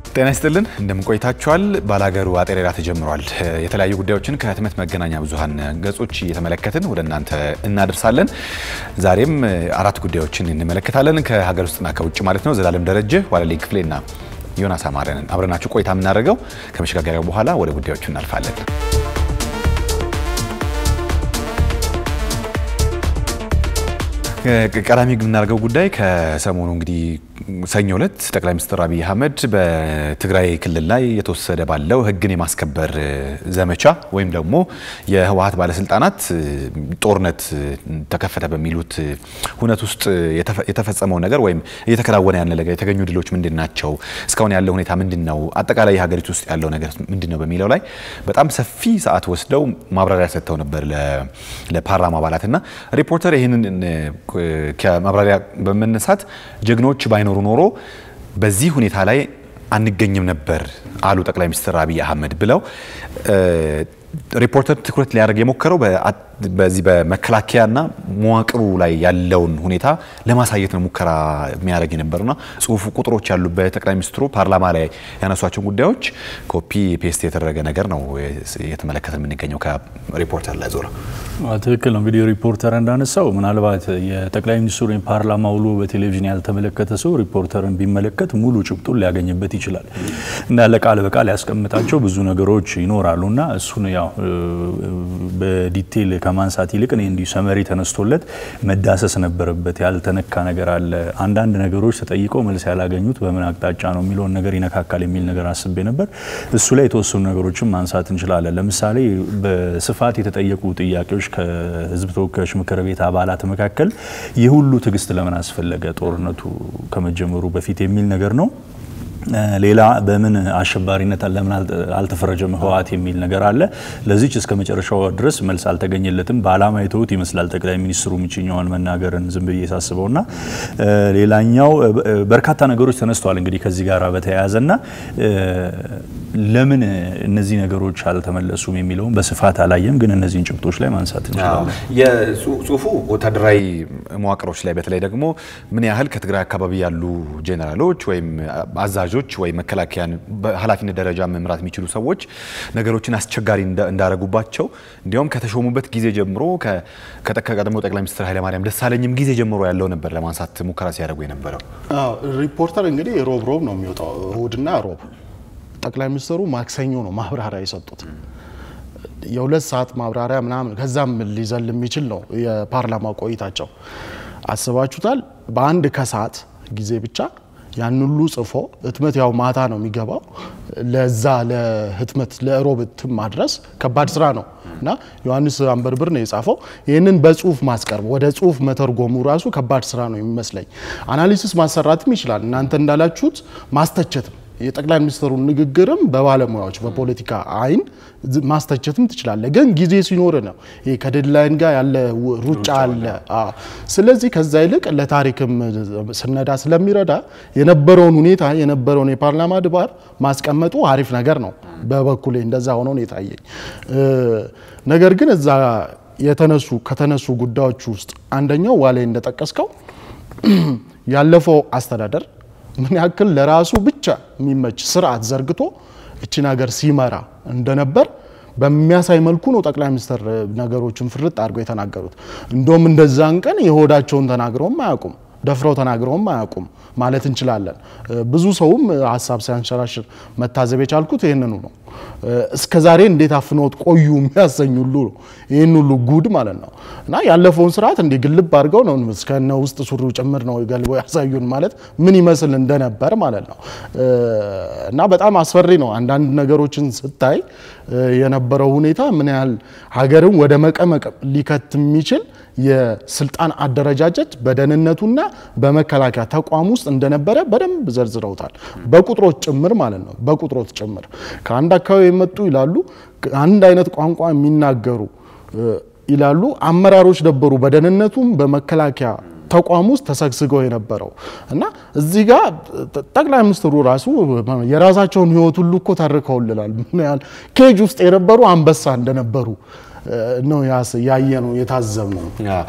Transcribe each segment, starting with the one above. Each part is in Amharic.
ጤና ይስጥልን እንደምን ቆይታችኋል? ባላገሩ አጤሬራ ተጀምሯል። የተለያዩ ጉዳዮችን ከህትመት መገናኛ ብዙኃን ገጾች እየተመለከትን ወደ እናንተ እናደርሳለን። ዛሬም አራት ጉዳዮችን እንመለከታለን ከሀገር ውስጥና ከውጭ ማለት ነው። ዘላለም ደረጀ፣ ዋለልኝ ክፍሌና ዮናስ አማረንን አብረናችሁ ቆይታ የምናደርገው ከመሸጋገሪያው በኋላ ወደ ጉዳዮቹ እናልፋለን። ቀዳሚ የምናደርገው ጉዳይ ከሰሞኑ እንግዲህ ሰኞ ዕለት ጠቅላይ ሚኒስትር አብይ አህመድ በትግራይ ክልል ላይ የተወሰደ ባለው ህግን የማስከበር ዘመቻ ወይም ደግሞ የህወሀት ባለስልጣናት ጦርነት ተከፈተ በሚሉት ሁነት ውስጥ የተፈጸመው ነገር ወይም እየተከናወነ ያለ ነገር የተገኙ ድሎች ምንድን ናቸው? እስካሁን ያለው ሁኔታ ምንድን ነው? አጠቃላይ የሀገሪቱ ውስጥ ያለው ነገር ምንድን ነው? በሚለው ላይ በጣም ሰፊ ሰዓት ወስደው ማብራሪያ ሰጥተው ነበር ለፓርላማ አባላት እና ሪፖርተር ይህንን ከማብራሪያ በመነሳት ጀግኖች ባይኖሩ ኖሮ በዚህ ሁኔታ ላይ አንገኝም ነበር አሉ ጠቅላይ ሚኒስትር አብይ አህመድ ብለው ሪፖርተር ትኩረት ሊያደርግ የሞከረው በዚህ በመከላከያና መዋቅሩ ላይ ያለውን ሁኔታ ለማሳየት ነው ሙከራ የሚያደርግ የነበርና ጽሁፉ ቁጥሮች ያሉበት ጠቅላይ ሚኒስትሩ ፓርላማ ላይ ያነሷቸውን ጉዳዮች ኮፒ ፔስት የተደረገ ነገር ነው እየተመለከተ የምንገኘው ከሪፖርተር ላይ ዞረ። ትክክል ነው። እንግዲህ ሪፖርተር እንዳነሳው ምናልባት የጠቅላይ ሚኒስትሩ ፓርላማ ውሎ በቴሌቪዥን ያልተመለከተ ሰው ሪፖርተርን ቢመለከት ሙሉ ጭብጡን ሊያገኝበት ይችላል እና ለቃል በቃል ያስቀምጣቸው ብዙ ነገሮች ይኖራሉ እና እሱን ያው በዲቴል ከማንሳት ይልቅ እኔ እንዲሁ ሰመሪ ተነስቶለት መዳሰስ ነበረበት። ያልተነካ ነገር አለ፣ አንዳንድ ነገሮች ተጠይቀው መልስ ያላገኙት በምን አቅጣጫ ነው የሚለውን ነገር ይነካካል የሚል ነገር አስቤ ነበር። እሱ ላይ የተወሰኑ ነገሮችን ማንሳት እንችላለን። ለምሳሌ በስፋት የተጠየቁ ጥያቄዎች ከህዝብ ተወካዮች ምክር ቤት አባላት መካከል ይህ ሁሉ ትዕግስት ለምን አስፈለገ ጦርነቱ ከመጀመሩ በፊት የሚል ነገር ነው። ሌላ በምን አሸባሪነት ለምን አልተፈረጀም ህወሓት የሚል ነገር አለ። ለዚች እስከ መጨረሻው ድረስ መልስ አልተገኘለትም። በዓላማ የተውት ይመስላል ጠቅላይ ሚኒስትሩ ምችኛውን መናገርን ዝም ብዬ ሳስበውና ሌላኛው በርካታ ነገሮች ተነስተዋል እንግዲህ ከዚህ ጋር በተያያዘና ለምን እነዚህ ነገሮች አልተመለሱም የሚለውን በስፋት አላየም፣ ግን እነዚህን ጭብጦች ላይ ማንሳት እንችላለን። የጽሁፉ ወታደራዊ መዋቅሮች ላይ በተለይ ደግሞ ምን ያህል ከትግራይ አካባቢ ያሉ ጄኔራሎች ወይም አዛዦች ወይም መከላከያን በኃላፊነት ደረጃ መምራት የሚችሉ ሰዎች ነገሮችን አስቸጋሪ እንዳረጉባቸው እንዲያውም ከተሾሙበት ጊዜ ጀምሮ ከቀድሞ ጠቅላይ ሚኒስትር ኃይለማርያም ደሳለኝም ጊዜ ጀምሮ ያለው ነበር ለማንሳት ሙከራ ሲያደርጉ የነበረው። ሪፖርተር እንግዲህ ሮብ ሮብ ነው የሚወጣው እሁድና ሮብ ጠቅላይ ሚኒስትሩ ማክሰኞ ነው ማብራሪያ የሰጡት። የሁለት ሰዓት ማብራሪያ ምናምን ከዛም ሊዘል የሚችል ነው የፓርላማ ቆይታቸው። አስባችሁታል? በአንድ ከሰዓት ጊዜ ብቻ ያን ሁሉ ጽፎ ህትመት ያው ማታ ነው የሚገባው። ለዛ ለህትመት ለሮብ እትም ማድረስ ከባድ ስራ ነው እና ዮሐንስ አንበርብር ነው የጻፈው። ይህንን በጽሁፍ ማስቀርብ ወደ ጽሁፍ መተርጎሙ ራሱ ከባድ ስራ ነው የሚመስለኝ። አናሊሲስ ማሰራትም ይችላል። እናንተ እንዳላችሁት ማስተቸትም የጠቅላይ ሚኒስትሩን ንግግርም በባለሙያዎች በፖለቲካ አይን ማስተቸትም ትችላለ። ግን ጊዜ ሲኖር ነው ይሄ ከዴድላይን ጋር ያለ ሩጫ አለ። ስለዚህ ከዛ ይልቅ ለታሪክም ስነዳ ስለሚረዳ የነበረውን ሁኔታ የነበረውን የፓርላማ ድባብ ማስቀመጡ አሪፍ ነገር ነው። በበኩሌ እንደዛ ሆኖ ነው የታየኝ። ነገር ግን እዛ የተነሱ ከተነሱ ጉዳዮች ውስጥ አንደኛው ዋላይ እንደጠቀስከው ያለፈው አስተዳደር ምን ያክል ለራሱ ብቻ የሚመች ስርዓት ዘርግቶ እችን ሀገር ሲመራ እንደነበር በሚያሳይ መልኩ ነው ጠቅላይ ሚኒስትር ነገሮችን ፍርጥ አድርገው የተናገሩት። እንደውም እንደዛን ቀን የሆዳቸውን ተናግረውም አያውቁም፣ ደፍረው ተናግረውም አያውቁም ማለት እንችላለን። ብዙ ሰውም ሀሳብ ሲያንሸራሽር መታዘብ የቻልኩት ይህንኑ ነው። እስከ ዛሬ እንዴት አፍኖት ቆዩ የሚያሰኝ ሁሉ ነው። ይህን ሁሉ ጉድ ማለት ነው እና ያለፈውን ስርዓት እንዲህ ግልብ አድርገው ነው እስከነ ውስጥ ሱሪው ጭምር ነው ገልበው ያሳዩን ማለት ምን ይመስል እንደነበር ማለት ነው እና በጣም አስፈሪ ነው። አንዳንድ ነገሮችን ስታይ የነበረው ሁኔታ ምን ያህል ሀገርን ወደ መቀመቅ ሊከት የሚችል የስልጣን አደረጃጀት በደህንነቱና በመከላከያ ተቋም ውስጥ እንደነበረ በደንብ ዘርዝረውታል። በቁጥሮች ጭምር ማለት ነው። በቁጥሮች ጭምር ከአንድ አካባቢ የመጡ ይላሉ፣ አንድ አይነት ቋንቋ የሚናገሩ ይላሉ አመራሮች ነበሩ በደህንነቱም በመከላከያ ተቋም ውስጥ ተሰግስገው የነበረው እና እዚህ ጋር ጠቅላይ ሚኒስትሩ ራሱ የራሳቸውን ሕይወት ሁሉ እኮ ተርከውልናል። ምን ያህል ኬጅ ውስጥ የነበሩ አንበሳ እንደነበሩ ነው ያየ ነው የታዘብ ነው።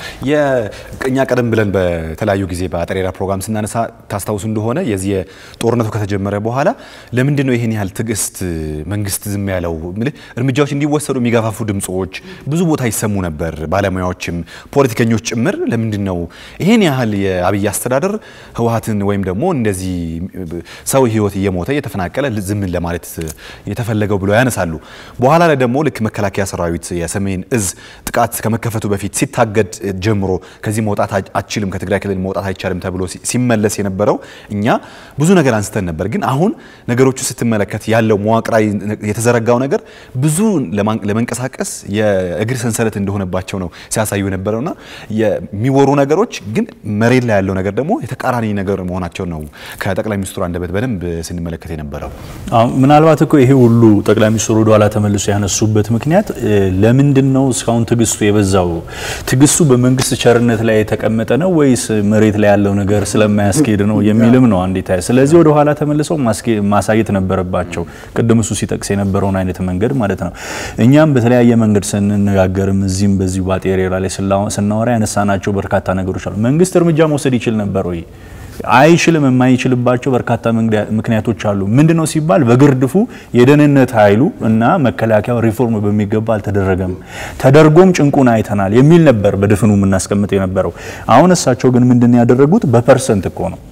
እኛ ቀደም ብለን በተለያዩ ጊዜ በአጠሬራ ፕሮግራም ስናነሳ ታስታውሱ እንደሆነ የዚህ ጦርነቱ ከተጀመረ በኋላ ለምንድን ነው ይህን ያህል ትዕግስት መንግስት ዝም ያለው? እርምጃዎች እንዲወሰዱ የሚገፋፉ ድምፆች ብዙ ቦታ ይሰሙ ነበር። ባለሙያዎችም ፖለቲከኞች ጭምር ለምንድን ነው ይህን ያህል የአብይ አስተዳደር ህወሓትን ወይም ደግሞ እንደዚህ ሰው ህይወት እየሞተ እየተፈናቀለ ዝም ለማለት የተፈለገው ብለው ያነሳሉ። በኋላ ላይ ደግሞ ልክ መከላከያ ሰራዊት የሰሜን እዝ ጥቃት ከመከፈቱ በፊት ሲታገድ ጀምሮ ከዚህ መውጣት አችልም ከትግራይ ክልል መውጣት አይቻልም ተብሎ ሲመለስ የነበረው እኛ ብዙ ነገር አንስተን ነበር። ግን አሁን ነገሮቹ ስትመለከት ያለው መዋቅራዊ የተዘረጋው ነገር ብዙ ለመንቀሳቀስ የእግር ሰንሰለት እንደሆነባቸው ነው ሲያሳዩ የነበረውና የሚወሩ ነገሮች ግን መሬት ላይ ያለው ነገር ደግሞ የተቃራኒ ነገር መሆናቸው ነው ከጠቅላይ ሚኒስትሩ አንደበት በደንብ ስንመለከት የነበረው። ምናልባት እኮ ይሄ ሁሉ ጠቅላይ ሚኒስትሩ ወደኋላ ተመልሶ ያነሱበት ምክንያት ለምንድን ነው እስካሁን ትግስቱ የበዛው? ትግስቱ በመንግስት ቸርነት ላይ የተቀመጠ ነው ወይስ መሬት ላይ ያለው ነገር ስለማያስኬድ ነው የሚልም ነው አንዴ ታይ። ስለዚህ ወደ ኋላ ተመልሰው ማሳየት ነበረባቸው፣ ቅድም እሱ ሲጠቅስ የነበረውን አይነት መንገድ ማለት ነው። እኛም በተለያየ መንገድ ስንነጋገርም እዚህም በዚሁ ባጤሬራ ላይ ስናወራ ያነሳናቸው በርካታ ነገሮች አሉ። መንግስት እርምጃ መውሰድ ይችል ነበር ወይ? አይችልም። የማይችልባቸው በርካታ ምክንያቶች አሉ። ምንድን ነው ሲባል በግርድፉ የደህንነት ኃይሉ እና መከላከያው ሪፎርም በሚገባ አልተደረገም፣ ተደርጎም ጭንቁን አይተናል የሚል ነበር በድፍኑ የምናስቀምጥ የነበረው። አሁን እሳቸው ግን ምንድን ያደረጉት በፐርሰንት እኮ ነው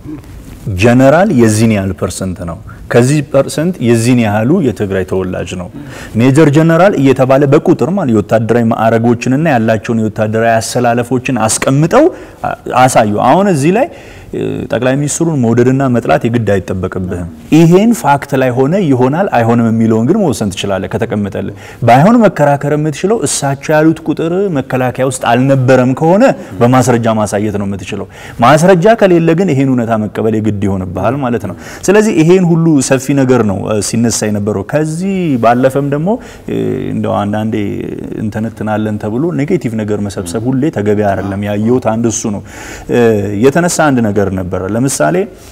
ጀነራል የዚህን ያህል ፐርሰንት ነው። ከዚህ ፐርሰንት የዚህን ያህሉ የትግራይ ተወላጅ ነው። ሜጀር ጀነራል እየተባለ በቁጥር ማለት የወታደራዊ ማዕረጎችንና ያላቸውን የወታደራዊ አሰላለፎችን አስቀምጠው አሳዩ። አሁን እዚህ ላይ ጠቅላይ ሚኒስትሩን መውደድና መጥላት የግድ አይጠበቅብህም። ይሄን ፋክት ላይ ሆነ ይሆናል አይሆንም የሚለውን ግን መወሰን ትችላለህ ከተቀመጠልህ። ባይሆን መከራከር የምትችለው እሳቸው ያሉት ቁጥር መከላከያ ውስጥ አልነበረም ከሆነ በማስረጃ ማሳየት ነው የምትችለው። ማስረጃ ከሌለ ግን ይሄን እውነታ መቀበል የግድ ይሆንብሃል ማለት ነው። ስለዚህ ይሄን ሁሉ ሰፊ ነገር ነው ሲነሳ የነበረው። ከዚህ ባለፈም ደግሞ እንደው አንዳንዴ እንተነትናለን ተብሎ ኔጌቲቭ ነገር መሰብሰብ ሁሌ ተገቢ አይደለም። ያየሁት አንድ እሱ ነው የተነሳ አንድ ነገር ነበረ። ለምሳሌ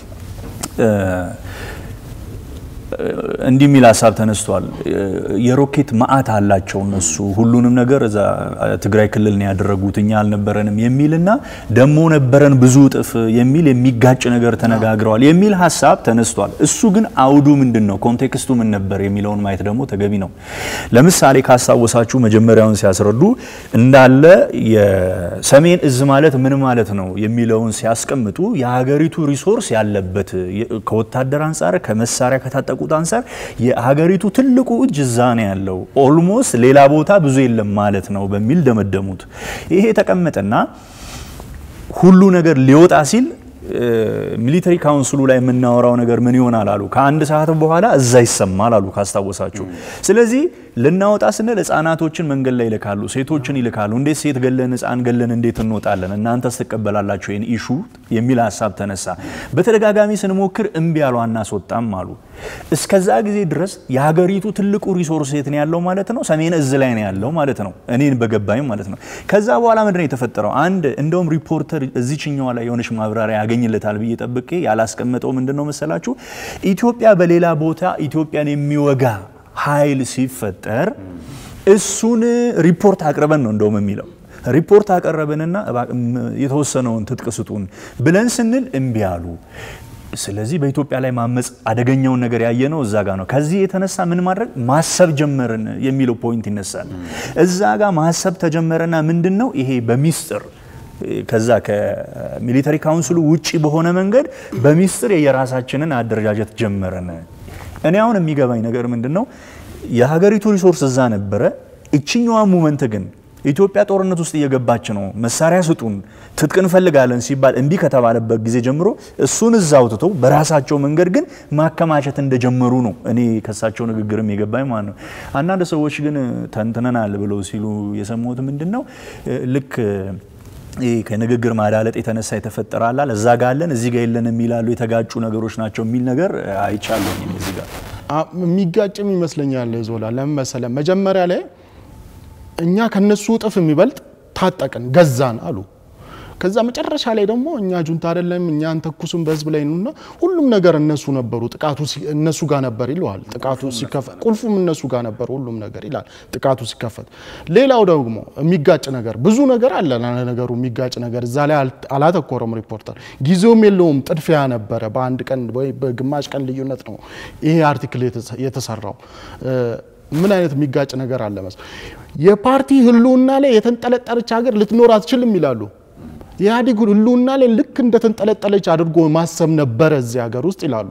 እንዲህ የሚል ሀሳብ ተነስቷል። የሮኬት ማአት አላቸው እነሱ ሁሉንም ነገር እዛ ትግራይ ክልል ነው ያደረጉት እኛ አልነበረንም የሚልና ደሞ ነበረን ብዙ እጥፍ የሚል የሚጋጭ ነገር ተነጋግረዋል የሚል ሀሳብ ተነስቷል። እሱ ግን አውዱ ምንድን ነው፣ ኮንቴክስቱ ምን ነበር የሚለውን ማየት ደግሞ ተገቢ ነው። ለምሳሌ ካስታወሳችሁ መጀመሪያውን ሲያስረዱ እንዳለ የሰሜን እዝ ማለት ምን ማለት ነው የሚለውን ሲያስቀምጡ የሀገሪቱ ሪሶርስ ያለበት ከወታደር አንጻር ከመሳሪያ ከታጠቁ ከሚጠብቁት አንጻር የሀገሪቱ ትልቁ እጅ እዛ ነው ያለው፣ ኦልሞስት ሌላ ቦታ ብዙ የለም ማለት ነው በሚል ደመደሙት። ይሄ ተቀመጠና ሁሉ ነገር ሊወጣ ሲል ሚሊተሪ ካውንስሉ ላይ የምናወራው ነገር ምን ይሆናል አሉ። ከአንድ ሰዓት በኋላ እዛ ይሰማል አሉ ካስታወሳችሁ። ስለዚህ ልናወጣ ስንል ህጻናቶችን መንገድ ላይ ይልካሉ፣ ሴቶችን ይልካሉ። እንዴት ሴት ገለን ህጻን ገለን እንዴት እንወጣለን? እናንተስ ትቀበላላችሁ ይህን ኢሹ የሚል ሀሳብ ተነሳ። በተደጋጋሚ ስንሞክር እምቢ ያሉ አናስወጣም አሉ። እስከዛ ጊዜ ድረስ የሀገሪቱ ትልቁ ሪሶርስ የት ነው ያለው ማለት ነው? ሰሜን እዝ ላይ ነው ያለው ማለት ነው፣ እኔን በገባኝ ማለት ነው። ከዛ በኋላ ምንድን ነው የተፈጠረው? አንድ እንደውም ሪፖርተር እዚችኛዋ ላይ የሆነች ማብራሪያ ያገኝለታል ብዬ ጠብቄ ያላስቀመጠው ምንድን ነው መሰላችሁ? ኢትዮጵያ በሌላ ቦታ ኢትዮጵያን የሚወጋ ኃይል ሲፈጠር እሱን ሪፖርት አቅርበን ነው እንደውም የሚለው ሪፖርት አቀረብንና የተወሰነውን ትጥቅ ስጡን ብለን ስንል እምቢ አሉ። ስለዚህ በኢትዮጵያ ላይ ማመፅ አደገኛውን ነገር ያየነው እዛ ጋር ነው። ከዚህ የተነሳ ምን ማድረግ ማሰብ ጀመርን የሚለው ፖይንት ይነሳል። እዛ ጋር ማሰብ ተጀመረና ምንድን ነው ይሄ በሚስጥር ከዛ ከሚሊተሪ ካውንስሉ ውጪ በሆነ መንገድ በሚስጥር የራሳችንን አደረጃጀት ጀመረን። እኔ አሁን የሚገባኝ ነገር ምንድን ነው የሀገሪቱ ሪሶርስ እዛ ነበረ። እችኛዋ ሙመንት ግን ኢትዮጵያ ጦርነት ውስጥ እየገባች ነው፣ መሳሪያ ስጡን፣ ትጥቅ እንፈልጋለን ሲባል እምቢ ከተባለበት ጊዜ ጀምሮ እሱን እዛ አውጥተው በራሳቸው መንገድ ግን ማከማቸት እንደጀመሩ ነው እኔ ከሳቸው ንግግርም የገባኝ ማለት ነው። አንዳንድ ሰዎች ግን ተንትነናል ብለው ሲሉ የሰሙት ምንድን ነው ልክ ይህ ከንግግር ማዳለጥ የተነሳ የተፈጠረ አላል እዛ ጋ አለን እዚህ ጋ የለን የሚላሉ የተጋጩ ነገሮች ናቸው የሚል ነገር አይቻለኝ እዚህ ጋር የሚጋጭም ይመስለኛል። ዞላ ለምን መሰለህ መጀመሪያ ላይ እኛ ከነሱ እጥፍ የሚበልጥ ታጠቅን ገዛን አሉ። ከዛ መጨረሻ ላይ ደግሞ እኛ ጁንታ አይደለም እኛ አንተኩስም በህዝብ ላይ ነውና ሁሉም ነገር እነሱ ነበሩ፣ ጥቃቱ እነሱ ጋር ነበር ይለዋል። ጥቃቱ ሲከፈት ቁልፉም እነሱ ጋር ነበር ሁሉም ነገር ይላል ጥቃቱ ሲከፈት። ሌላው ደግሞ የሚጋጭ ነገር ብዙ ነገር አለ። ነገሩ የሚጋጭ ነገር እዛ ላይ አላተኮረም ሪፖርተር። ጊዜውም የለውም። ጥድፊያ ነበረ። በአንድ ቀን ወይ በግማሽ ቀን ልዩነት ነው ይሄ አርቲክል የተሰራው። ምን አይነት የሚጋጭ ነገር አለ መስ የፓርቲ ህልውና ላይ የተንጠለጠለች ሀገር ልትኖር አትችልም ይላሉ። የኢህአዴግ ህልውና ላይ ልክ እንደተንጠለጠለች አድርጎ ማሰብ ነበረ እዚህ ሀገር ውስጥ ይላሉ።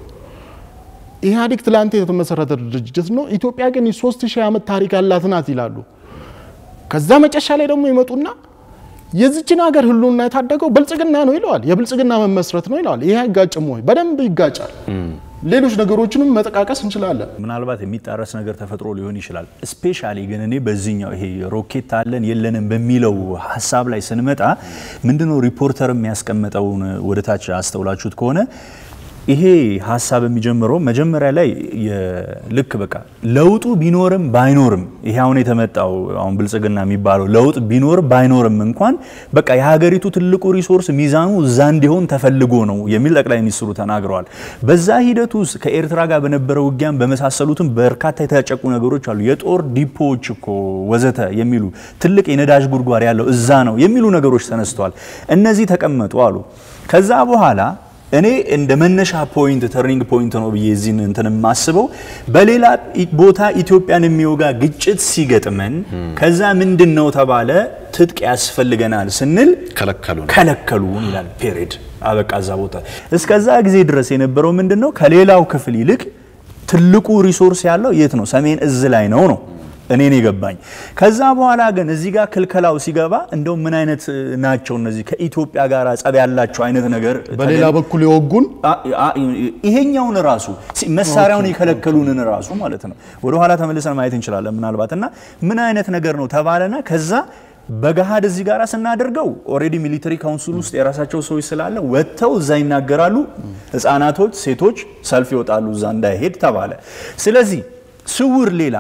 ኢህአዴግ ትላንት የተመሰረተ ድርጅት ነው። ኢትዮጵያ ግን የሶስት ሺህ ዓመት ታሪክ ያላት ናት ይላሉ። ከዛ መጨረሻ ላይ ደግሞ ይመጡና የዚችን ሀገር ህልውና የታደገው ብልጽግና ነው ይለዋል። የብልጽግና መመስረት ነው ይለዋል። ይህ አይጋጭም ወይ? በደንብ ይጋጫል። ሌሎች ነገሮችንም መጠቃቀስ እንችላለን። ምናልባት የሚጣረስ ነገር ተፈጥሮ ሊሆን ይችላል። ስፔሻሊ ግን እኔ በዚህኛው ይሄ ሮኬት አለን የለንም በሚለው ሀሳብ ላይ ስንመጣ ምንድነው ሪፖርተር የሚያስቀምጠውን ወደታች አስተውላችሁት ከሆነ ይሄ ሀሳብ የሚጀምረው መጀመሪያ ላይ ልክ በቃ ለውጡ ቢኖርም ባይኖርም ይሄ አሁን የተመጣው አሁን ብልጽግና የሚባለው ለውጥ ቢኖር ባይኖርም እንኳን በቃ የሀገሪቱ ትልቁ ሪሶርስ ሚዛኑ እዛ እንዲሆን ተፈልጎ ነው የሚል ጠቅላይ ሚኒስትሩ ተናግረዋል። በዛ ሂደት ውስጥ ከኤርትራ ጋር በነበረው ውጊያም በመሳሰሉትም በርካታ የተጨቁ ነገሮች አሉ። የጦር ዲፖዎች እኮ ወዘተ የሚሉ ትልቅ የነዳጅ ጉድጓድ ያለው እዛ ነው የሚሉ ነገሮች ተነስተዋል። እነዚህ ተቀመጡ አሉ። ከዛ በኋላ እኔ እንደ መነሻ ፖይንት ተርኒንግ ፖይንት ነው ብዬ እዚህን እንትን የማስበው በሌላ ቦታ ኢትዮጵያን የሚወጋ ግጭት ሲገጥመን ከዛ ምንድን ነው ተባለ ትጥቅ ያስፈልገናል ስንል ከለከሉን ከለከሉን ይላል። ፔሬድ አበቃ እዛ ቦታ። እስከዛ ጊዜ ድረስ የነበረው ምንድን ነው ከሌላው ክፍል ይልቅ ትልቁ ሪሶርስ ያለው የት ነው? ሰሜን እዝ ላይ ነው ነው እኔን የገባኝ። ከዛ በኋላ ግን እዚህ ጋር ክልከላው ሲገባ እንደው ምን አይነት ናቸው እነዚህ ከኢትዮጵያ ጋር ጸብ ያላቸው አይነት ነገር በሌላ በኩል የወጉን ይሄኛውን ራሱ መሳሪያውን የከለከሉንን ራሱ ማለት ነው። ወደ ኋላ ተመልሰን ማየት እንችላለን ምናልባት እና ምን አይነት ነገር ነው ተባለና ከዛ በገሃድ እዚህ ጋር ስናደርገው ኦልሬዲ ሚሊተሪ ካውንስል ውስጥ የራሳቸው ሰዎች ስላለ ወጥተው እዛ ይናገራሉ። ህፃናቶች፣ ሴቶች ሰልፍ ይወጣሉ እዛ እንዳይሄድ ተባለ። ስለዚህ ስውር ሌላ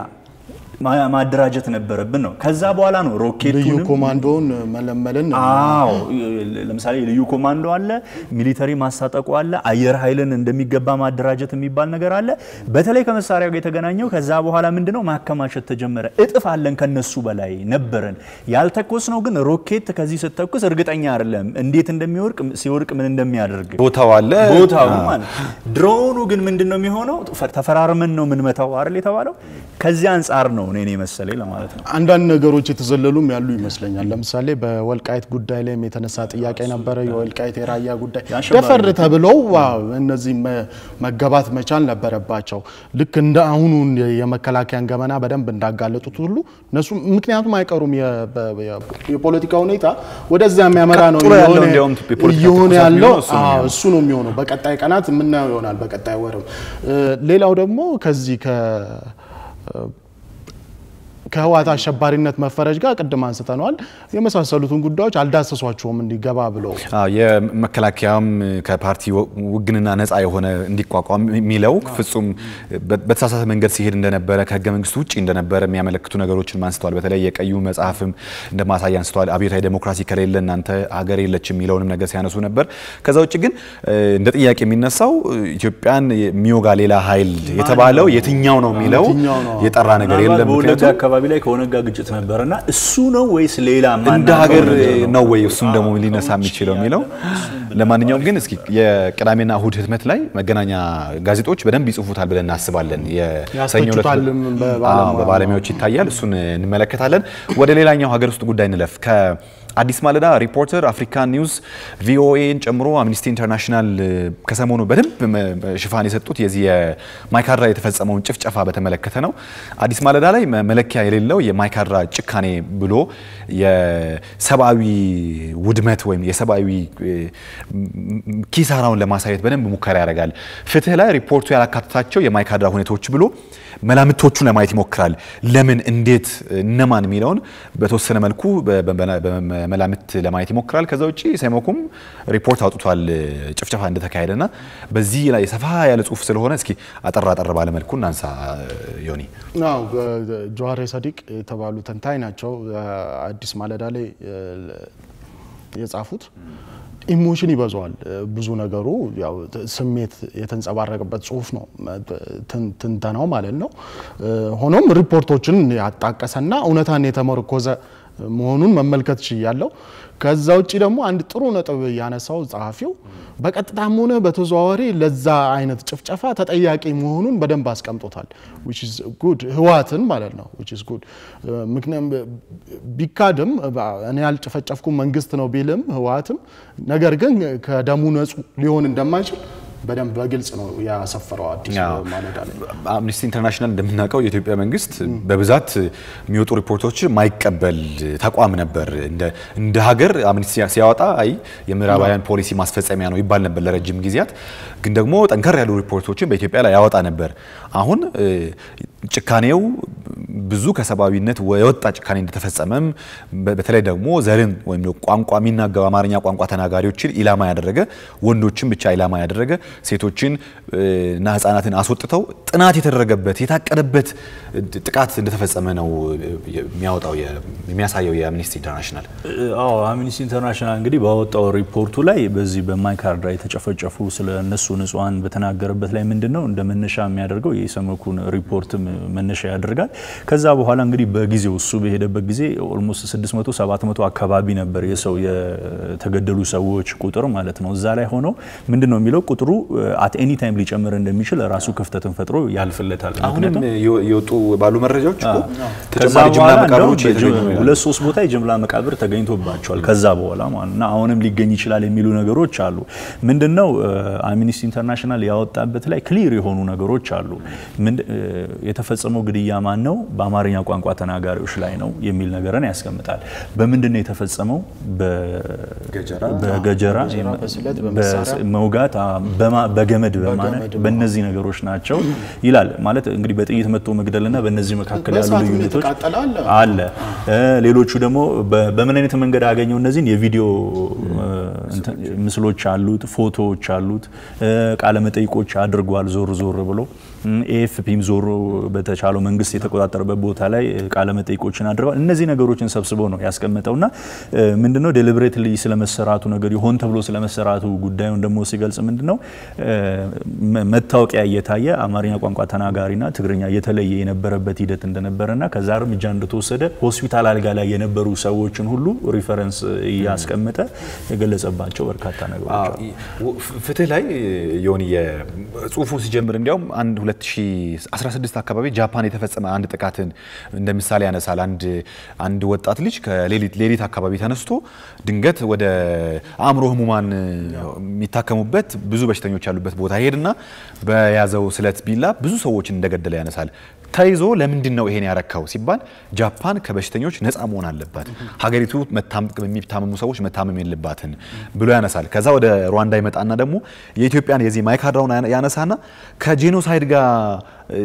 ማደራጀት ነበረብን ነው። ከዛ በኋላ ነው ልዩ ሮኬቱንም ኮማንዶውን መለመልን አዎ ለምሳሌ ልዩ ኮማንዶ አለ፣ ሚሊተሪ ማስታጠቁ አለ፣ አየር ኃይልን እንደሚገባ ማደራጀት የሚባል ነገር አለ። በተለይ ከመሳሪያ ጋር የተገናኘው ከዛ በኋላ ምንድነው ማከማቸት ተጀመረ። እጥፍ አለን ከነሱ በላይ ነበረን። ያልተኮስ ነው ግን ሮኬት ከዚህ ስተኩስ እርግጠኛ አይደለም እንዴት እንደሚወርቅ ሲወርቅ ምን እንደሚያደርግ ቦታው አለ ቦታው ማለት ድሮኑ ግን ምንድን ነው የሚሆነው? ተፈራርመን ነው የምንመታው አይደል የተባለው። ከዚህ አንጻር ነው እኔ መሰለኝ ለማለት ነው። አንዳንድ ነገሮች የተዘለሉም ያሉ ይመስለኛል። ለምሳሌ በወልቃይት ጉዳይ ላይም የተነሳ ጥያቄ ነበረ። የወልቃይት የራያ ጉዳይ የአሸባሪ ደፈር ተብለው ዋው እነዚህ መ- መገባት መቻል ነበረባቸው። ልክ እንደ አሁኑ የመከላከያን ገመና በደንብ እንዳጋለጡት ሁሉ እነሱ ምክንያቱም አይቀሩም። የ- በ- የ- የፖለቲካ ሁኔታ ወደዚያ የሚያመራ ነው ቀጥሎ ያለው እየሆነ- እንዲያውም የፖለቲካ እየሆነ ትኩሳት ያለው የሚሆነው እሱ ነው አዎ፣ የሚሆነው። እሱ ነው የሚሆነው። በቀጣይ ቀናት የምናየው ይሆናል። በቀጣይ ወርም እ፣ ሌላው ደግሞ ከዚህ ከ ከህወሓት አሸባሪነት መፈረጅ ጋር ቅድም አንስተነዋል። የመሳሰሉትን ጉዳዮች አልዳሰሷቸውም እንዲገባ ብለው አዎ የመከላከያም ከፓርቲ ውግንና ነፃ የሆነ እንዲቋቋም የሚለው ፍጹም በተሳሳተ መንገድ ሲሄድ እንደነበረ ከህገ መንግስቱ ውጭ እንደነበረ የሚያመለክቱ ነገሮችን አንስተዋል። በተለይ የቀዩ መጽሐፍም እንደ ማሳያ አንስተዋል። አብዮታዊ ዴሞክራሲ ከሌለ እናንተ ሀገር የለች የሚለውንም ነገር ሲያነሱ ነበር። ከዛ ውጭ ግን እንደ ጥያቄ የሚነሳው ኢትዮጵያን የሚወጋ ሌላ ኃይል የተባለው የትኛው ነው የሚለው የትኛው ነው? የጠራ ነገር ምናልባት የለም። በወለጋ ምክንያቱም አካባቢ ላይ ከኦነግ ጋር ግጭት ነበርና እሱ ነው ወይስ ሌላ እንደ ማናውቀው ሀገር ነገር ነው ወይ እሱም ደግሞ ሊነሳ የሚችለው የሚለው ለማንኛውም ግን እስኪ የቅዳሜና እሁድ ህትመት ላይ መገናኛ ጋዜጦች በደንብ ይጽፉታል ብለን እናስባለን። የሰኞ ዕለት ያስተቹታልም በባለሙያ- አዎ፣ በባለሙያዎች ይታያል። እሱን እንመለከታለን። ወደ ሌላኛው ሀገር ውስጥ ጉዳይ እንለፍ። ከአዲስ ማለዳ፣ ሪፖርተር፣ አፍሪካ ኒውስ፣ ቪኦኤን ጨምሮ አምኒስቲ ኢንተርናሽናል ከሰሞኑ በደንብ መ- ሽፋን የሰጡት የዚህ የማይካድራ የተፈጸመውን ጭፍጨፋ በተመለከተ ነው። አዲስ ማለዳ ላይ መ- መለኪያ የሌለው የማይካድራ ጭካኔ ብሎ የሰብአዊ ውድመት ወይም የሰብአዊ እ, ም- ኪሳራውን ለማሳየት በደንብ ሙከራ ያደርጋል። ፍትህ ላይ ሪፖርቱ ያላካተታቸው የማይካድራ ሁኔታዎች ብሎ መላምቶቹን ለማየት ይሞክራል። ለምን፣ እንዴት፣ እነማን የሚለውን በተወሰነ መልኩ በ- በ- በመላምት ለማየት ይሞክራል። ከዛ ውጭ ሰሞኩም ሪፖርት አውጥቷል ጭፍጨፋ እንደተካሄደና በዚህ ላይ ሰፋ ያለ ጽሁፍ ስለሆነ እስኪ አጠር አጠር ባለ መልኩ እናንሳ። ዮኒ አዎ ጀዋሬ ሰዲቅ የተባሉ ተንታኝ ናቸው። አዲስ ማለዳ ላይ እ፣ የጻፉት ኢሞሽን ይበዛዋል ብዙ ነገሩ ያው ስሜት የተንጸባረቀበት ጽሁፍ ነው ትንተናው ማለት ነው። ሆኖም ሪፖርቶችን ያጣቀሰና እውነታን የተመረኮዘ መሆኑን መመልከት ችያለሁ። ከዛ ውጭ ደግሞ አንድ ጥሩ ነጥብ ያነሳው ጸሐፊው በቀጥታም ሆነ በተዘዋዋሪ ለዛ አይነት ጭፍጨፋ ተጠያቂ መሆኑን በደንብ አስቀምጦታል። which is good ህወሓትን ማለት ነው which is good ምክንያቱም ቢካድም እኔ ያልጨፈጨፍኩም መንግስት ነው ቢልም ህወሓትም ነገር ግን ከደሙ ንጹህ ሊሆን እንደማይችል በደንብ በግልጽ ነው ያሰፈረው አዲስ ማለዳ ላይ። አምነስቲ ኢንተርናሽናል እንደምናውቀው የኢትዮጵያ መንግስት በብዛት የሚወጡ ሪፖርቶች ማይቀበል ተቋም ነበር። እንደ ሀገር አምነስቲ ሲያወጣ አይ የምዕራባውያን ፖሊሲ ማስፈጸሚያ ነው ይባል ነበር ለረጅም ጊዜያት። ግን ደግሞ ጠንከር ያሉ ሪፖርቶችን በኢትዮጵያ ላይ ያወጣ ነበር። አሁን ጭካኔው ብዙ ከሰብአዊነት የወጣ ጭካኔ እንደተፈጸመም በተለይ ደግሞ ዘርን ወይም ቋንቋ የሚናገሩ አማርኛ ቋንቋ ተናጋሪዎችን ኢላማ ያደረገ ወንዶችን ብቻ ኢላማ ያደረገ ሴቶችን እና ህጻናትን አስወጥተው ጥናት የተደረገበት የታቀደበት ጥቃት እንደተፈጸመ ነው የሚያወጣው የሚያሳየው የአምኒስቲ ኢንተርናሽናል። አዎ አምኒስቲ ኢንተርናሽናል እንግዲህ ባወጣው ሪፖርቱ ላይ በዚህ በማይካድራ የተጨፈጨፉ ስለ እነሱ ንጹሐን በተናገረበት ላይ ምንድን ነው እንደ መነሻ የሚያደርገው የኢሰመኩን ሪፖርትም መነሻ ያደርጋል። ከዛ በኋላ እንግዲህ በጊዜው እሱ በሄደበት ጊዜ ኦልሞስት 600 700 አካባቢ ነበር የሰው የተገደሉ ሰዎች ቁጥር ማለት ነው። እዛ ላይ ሆነው ምንድን ነው የሚለው ቁጥሩ አት ኤኒ ታይም ሊጨምር እንደሚችል ራሱ ክፍተትን ፈጥሮ ያልፍለታል። አሁንም የወጡ ባሉ መረጃዎች እኮ ከዛ ተጨማሪ ጅምላ በኋላ መቃብሮች እንደውም እየተገኙ ነው ሁለት ሶስት ቦታ የጅምላ መቃብር ተገኝቶባቸዋል። ከዛ በኋላ ማለት እና አሁንም ሊገኝ ይችላል የሚሉ ነገሮች አሉ። ምንድነው አምኒስቲ ኢንተርናሽናል ያወጣበት ላይ ክሊር የሆኑ ነገሮች አሉ። ምንድ- የተፈጸመው ግድያ ማን ነው? በአማርኛ ቋንቋ ተናጋሪዎች ላይ ነው የሚል ነገርን ያስቀምጣል። በምንድን ነው የተፈጸመው? ገጀራ፣ በገጀራ በገጀራ፣ በስለት፣ በመሳሪያ፣ መውጋት፣ በማ- በገመድ በማነቅ በገመድ፣ በእነዚህ ነገሮች ናቸው ይላል። ማለት እንግዲህ በጥይት መጥቶ መግደልና በእነዚህ መካከል ያሉ በእሳት ልዩነቶች የተቃጠለ አለ። አለ። እ ሌሎቹ ደግሞ በ- በምን አይነት መንገድ አገኘው? እነዚህን የቪዲዮ እ እንትን ምስሎች አሉት፣ ፎቶዎች አሉት፣ እ ቃለ መጠይቆች አድርጓል ዞር ዞር ብሎ ኤኤፍፒም ዞሮ በተቻለው መንግስት የተቆጣጠረበት ቦታ ላይ እ ቃለ መጠይቆችን አድርገዋል። እነዚህ ነገሮችን ሰብስበው ነው ያስቀመጠውና እ ምንድነው ዴሊብሬትሊ ስለመሰራቱ ነገር ሆን ተብሎ ስለመሰራቱ ጉዳዩን ደግሞ ሲገልጽ ምንድነው እ መ- መታወቂያ እየታየ አማርኛ ቋንቋ ተናጋሪና ትግርኛ እየተለየ የነበረበት ሂደት እንደነበረና ከዛ እርምጃ እንደተወሰደ ሆስፒታል አልጋ ላይ የነበሩ ሰዎችን ሁሉ ሪፈረንስ እያስቀመጠ የገለጸባቸው በርካታ ነገሮች አሉ። ፍትህ ላይ ዮኒ የጽሁፉ ሲጀምር እንዲያውም አንድ 2016 አካባቢ ጃፓን የተፈጸመ አንድ ጥቃትን እንደ ምሳሌ ያነሳል። አንድ አንድ ወጣት ልጅ ከሌሊት ሌሊት አካባቢ ተነስቶ ድንገት ወደ አእምሮ ህሙማን የሚታከሙበት ብዙ በሽተኞች ያሉበት ቦታ ሄድና በያዘው ስለት ቢላ ብዙ ሰዎችን እንደገደለ ያነሳል። ተይዞ ለምንድን ነው ይሄን ያረካው ሲባል ጃፓን ከበሽተኞች ነፃ መሆን አለባት፣ ሀገሪቱ መታም- የሚታመሙ ሰዎች መታመም የለባትን ብሎ ያነሳል። ከዛ ወደ ሩዋንዳ ይመጣና ደግሞ የኢትዮጵያን የዚህ ማይካድራውን ያነ- ያነሳና ከጄኖሳይድ ጋር እ,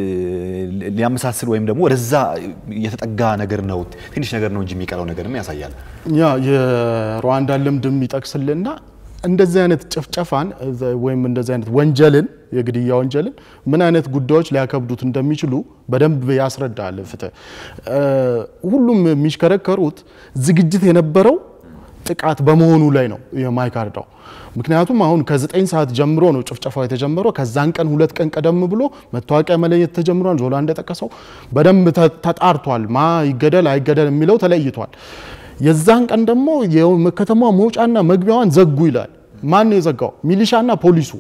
ሊያመሳስል ወይም ደግሞ ወደዛ የተጠጋ ነገር ነው ትንሽ ነገር ነው እንጂ የሚቀረው ነገርም ያሳያል። ያ የሩዋንዳ ልምድም ይጠቅስልና እንደዚህ አይነት ጭፍጨፋን እዘ- ወይም እንደዚህ አይነት ወንጀልን የግድያ ወንጀልን ምን አይነት ጉዳዮች ሊያከብዱት እንደሚችሉ በደንብ ያስረዳል ፍትህ። እ፣ ሁሉም የሚሽከረከሩት ዝግጅት የነበረው ጥቃት በመሆኑ ላይ ነው የማይካድራው። ምክንያቱም አሁን ከዘጠኝ ሰዓት ጀምሮ ነው ጭፍጨፋው የተጀመረው። ከዛን ቀን ሁለት ቀን ቀደም ብሎ መታወቂያ መለየት ተጀምሯል። ዞላ እንደጠቀሰው በደንብ ተ- ተጣርቷል። ማ ይገደል አይገደል የሚለው ተለይቷል። የዛን ቀን ደግሞ የከተማ መውጫና መግቢያዋን ዘጉ ይላል። ማን ነው የዘጋው? ሚሊሻና ፖሊሱ።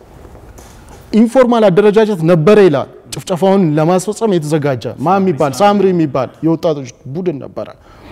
ኢንፎርማል አደረጃጀት ነበረ ይላል። ጭፍጨፋውን ለማስፈጸም የተዘጋጀ ማ የሚባል ሳምሪ የሚባል የወጣቶች ቡድን ነበረ።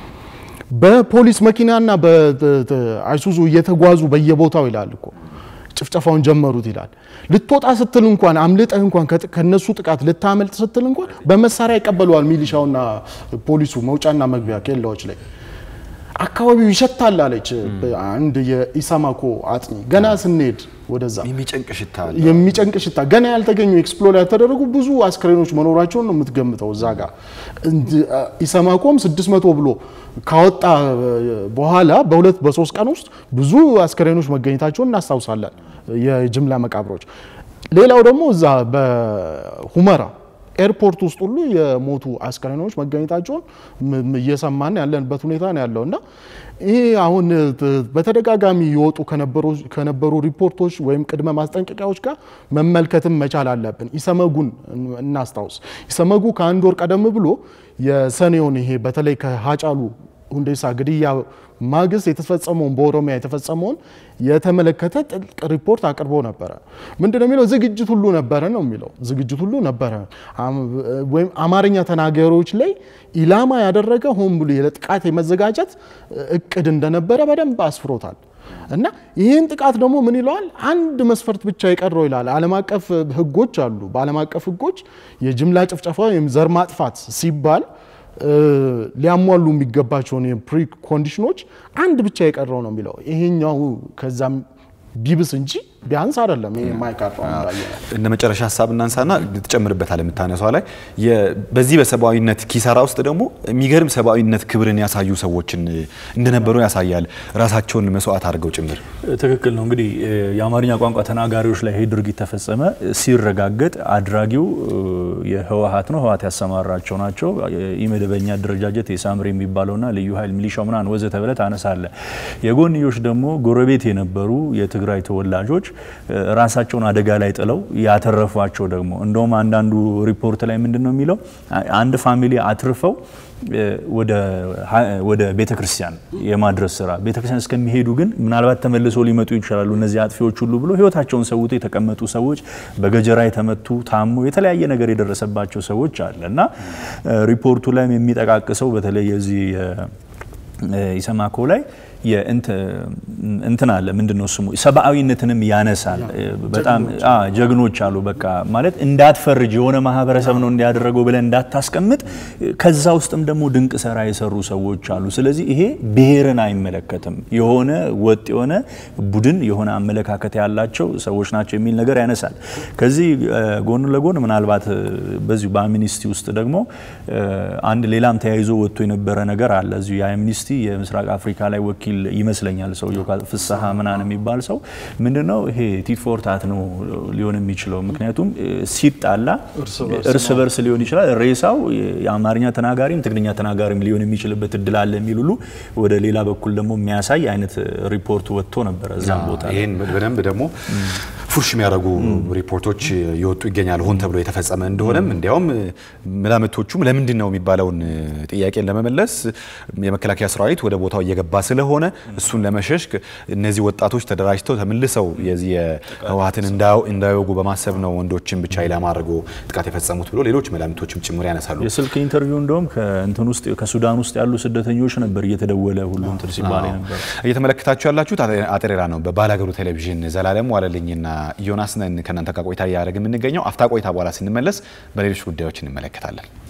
በፖሊስ መኪናና በአይሱዙ እየተጓዙ በየቦታው ይላል እኮ ጭፍጨፋውን ጀመሩት ይላል። ልትወጣ ስትል እንኳን አምልጠህ እንኳን ከጥ- ከነሱ ጥቃት ልታመልጥ ስትል እንኳን በመሳሪያ ይቀበለዋል ሚሊሻውና ፖሊሱ መውጫና መግቢያ ኬላዎች ላይ። አካባቢው ይሸታል አለች አንድ የኢሰማኮ አጥኚ። ገና ስንሄድ ወደዛ የሚጨንቅ ሽታ አለ። የሚጨንቅ ሽታ ገና ያልተገኙ ኤክስፕሎር ያልተደረጉ ብዙ አስክሬኖች መኖራቸውን ነው የምትገምተው። እዛ ጋር እንድ- ኢሰማኮም 600 ብሎ ካወጣ በኋላ በሁለት በሶስት ቀን ውስጥ ብዙ አስክሬኖች መገኘታቸውን እናስታውሳለን፣ የጅምላ መቃብሮች። ሌላው ደግሞ እዛ በሁመራ ኤርፖርት ውስጥ ሁሉ የሞቱ አስከሬኖች መገኘታቸውን እየሰማን ያለንበት ሁኔታ ነው ያለው እና ይሄ አሁን በተደጋጋሚ የወጡ ከነበሩ ሪፖርቶች ወይም ቅድመ ማስጠንቀቂያዎች ጋር መመልከትም መቻል አለብን። ኢሰመጉን እናስታውስ። ኢሰመጉ ከአንድ ወር ቀደም ብሎ የሰኔውን ይሄ በተለይ ከሀጫሉ ሁንዴሳ ግድያ ማግስት የተፈጸመውን በኦሮሚያ የተፈጸመውን የተመለከተ ጥልቅ ሪፖርት አቅርቦ ነበረ። ምንድን ነው የሚለው? ዝግጅት ሁሉ ነበረ ነው የሚለው። ዝግጅት ሁሉ ነበረ ወይም አማርኛ ተናጋሪዎች ላይ ኢላማ ያደረገ ሆን ብሎ ለጥቃት የመዘጋጀት እቅድ እንደነበረ በደንብ አስፍሮታል። እና ይህን ጥቃት ደግሞ ምን ይለዋል? አንድ መስፈርት ብቻ የቀረው ይላል። ዓለም አቀፍ ሕጎች አሉ። በዓለም አቀፍ ሕጎች የጅምላ ጭፍጨፋ ወይም ዘር ማጥፋት ሲባል ሊያሟሉ የሚገባቸውን የፕሪ ኮንዲሽኖች አንድ ብቻ የቀረው ነው የሚለው። ይሄኛው ከዛም ቢብስ እንጂ ቢያንስ አይደለም። ይሄ የማይቀረው እንደ መጨረሻ ሀሳብ እናንሳና ትጨምርበታል የምታነሷ ላይ በዚህ በሰብአዊነት ኪሳራ ውስጥ ደግሞ የሚገርም ሰብአዊነት ክብርን ያሳዩ ሰዎችን እንደነበሩ ያሳያል። ራሳቸውን መስዋዕት አድርገው ጭምር። ትክክል ነው። እንግዲህ የአማርኛ ቋንቋ ተናጋሪዎች ላይ ይሄ ድርጊት ተፈጸመ ሲረጋገጥ አድራጊው የህወሀት ነው፣ ህወሀት ያሰማራቸው ናቸው። ኢመደበኛ አደረጃጀት የሳምሪ የሚባለውና ልዩ ኃይል ሚሊሻው ምናምን ወዘተ ብለህ ታነሳለህ። የጎንዮሽ ደግሞ ጎረቤት የነበሩ የትግራይ ተወላጆች ራሳቸውን አደጋ ላይ ጥለው ያተረፏቸው ደግሞ እንደውም አንዳንዱ ሪፖርት ላይ ምንድን ነው የሚለው አንድ ፋሚሊ አትርፈው ወደ ቤተ ክርስቲያን የማድረስ ስራ ቤተ ክርስቲያን እስከሚሄዱ ግን ምናልባት ተመልሶ ሊመጡ ይችላሉ እነዚህ አጥፊዎች ሁሉ ብሎ ህይወታቸውን ሰውቶ የተቀመጡ ሰዎች፣ በገጀራ የተመቱ ታሞ የተለያየ ነገር የደረሰባቸው ሰዎች አለ እና ሪፖርቱ ላይም የሚጠቃቅሰው በተለይ የዚህ ኢሰማኮ ላይ እንትን አለ ምንድን ነው ስሙ ሰብአዊነትንም ያነሳል። በጣም ጀግኖች አሉ። በቃ ማለት እንዳትፈርጅ የሆነ ማህበረሰብ ነው እንዲያደረገው ብለን እንዳታስቀምጥ፣ ከዛ ውስጥም ደግሞ ድንቅ ስራ የሰሩ ሰዎች አሉ። ስለዚህ ይሄ ብሔርን አይመለከትም። የሆነ ወጥ የሆነ ቡድን የሆነ አመለካከት ያላቸው ሰዎች ናቸው የሚል ነገር ያነሳል። ከዚህ ጎን ለጎን ምናልባት በዚሁ በአምኒስቲ ውስጥ ደግሞ አንድ ሌላም ተያይዞ ወጥቶ የነበረ ነገር አለ። እዚሁ የአምኒስቲ የምስራቅ አፍሪካ ላይ ወኪል ይመስለኛል ሰውየው ፍስሐ ምናምን የሚባል ሰው ምንድነው ይሄ ቲት ፎር ታት ነው ሊሆን የሚችለው። ምክንያቱም ሲጣላ እርስ በርስ ሊሆን ይችላል። ሬሳው የአማርኛ ተናጋሪም ትግርኛ ተናጋሪም ሊሆን የሚችልበት እድል አለ የሚል ሁሉ ወደ ሌላ በኩል ደግሞ የሚያሳይ አይነት ሪፖርት ወጥቶ ነበረ እዛም ቦታ ይህን በደንብ ደግሞ ፉርሽ የሚያደርጉ ሪፖርቶች የወጡ ይገኛል። ሆን ተብሎ የተፈጸመ እንደሆነም እንዲያውም መላምቶቹም ለምንድን ነው የሚባለውን ጥያቄን ለመመለስ የመከላከያ ሰራዊት ወደ ቦታው እየገባ ስለሆነ እሱን ለመሸሽ እነዚህ ወጣቶች ተደራጅተው ተመልሰው የዚህ የህወሓትን እንዳይወጉ በማሰብ ነው ወንዶችን ብቻ ኢላማ አድርጎ ጥቃት የፈጸሙት ብሎ ሌሎች መላምቶችም ጭምር ያነሳሉ። የስልክ ኢንተርቪው እንደውም ከእንትን ውስጥ ከሱዳን ውስጥ ያሉ ስደተኞች ነበር እየተደወለ ሁሉ እንትን ሲባል ነበር። እየተመለከታችሁ ያላችሁት አጤሬራ ነው በባላገሩ ቴሌቪዥን። ዘላለም ዋለልኝና ዮናስ ነን ከእናንተ ጋር ቆይታ እያደረግን የምንገኘው። አፍታ ቆይታ በኋላ ስንመለስ በሌሎች ጉዳዮች እንመለከታለን።